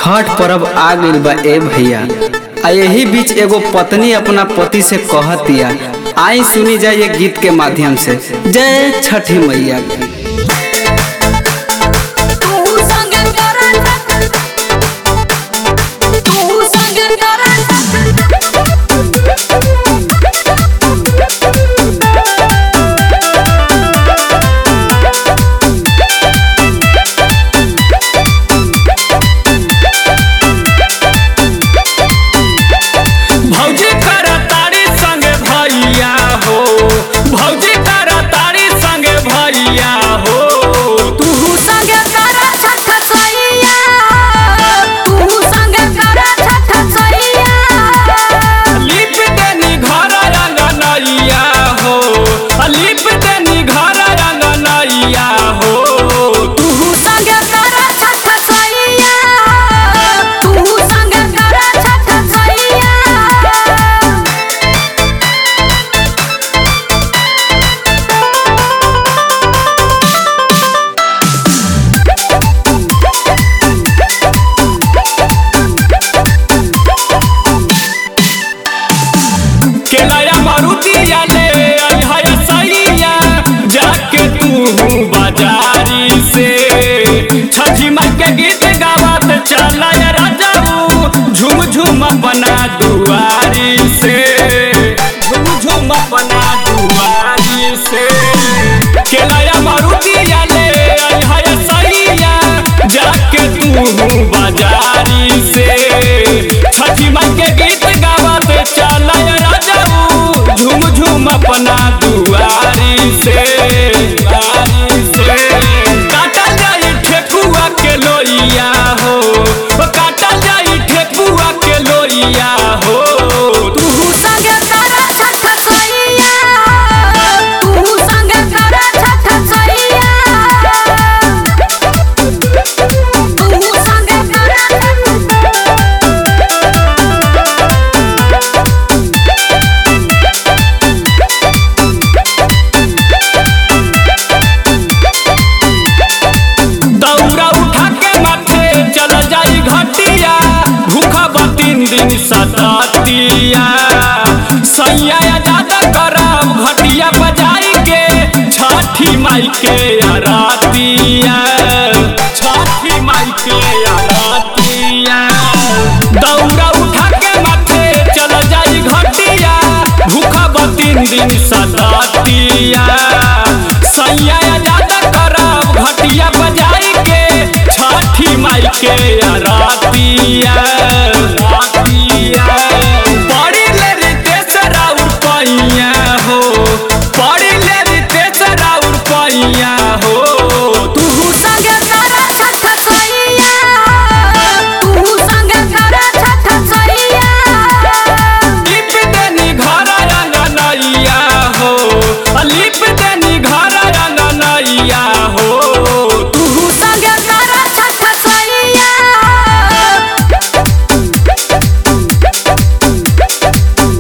छठ पर्व आ गइल बा ए भैया आ यही बीच एगो पत्नी अपना पति से कहतिया आई सुनी जाए ये गीत के माध्यम से जय छठी मैया की तू संग करत तू संग भौजी कर तारी संगे भैया हो भौजी कर तारी संगे भैया हो तू संग करत छठ सैया तू संग करत छठ सैया लिप देनी घर रंगनैया हो लिप देनी घर रंगनैया हो तू संग करत छठ सैया तू संग करत छठ सैया केलया मारुतिया ले अइहया सैया जाके तू बाजारी से छठी माई के गीत गावत चला राजाऊ झूम झूम अपना दुआरी से झूम झूम अपना दुआरी से केलया मारुतिया ले अइहया सैया जाके तू बाजारी से छठी माई के गीत गावत चल राजाऊ झूम झूम अपना दुआरी से दुआरी से काटल जाई ठेकुआ के लोइया हो ओ काटल जाई ठेकुआ के लोइया हो तू संग करत छठ सैया तू संग करत छठ सैया तू संग दौरा उठा के माथे चल जाई घटिया भूखा बा तीन दिन सततिया सैया ज्यादा करब घटिया बजाई के छठी माई के आरतिया छठी माई के आरतिया दौरा उठा के माथे चल जाई घटिया भूखा बा तीन दिन सततिया सैया ज्यादा करब घटिया बजाई के छठी माई के आरतिया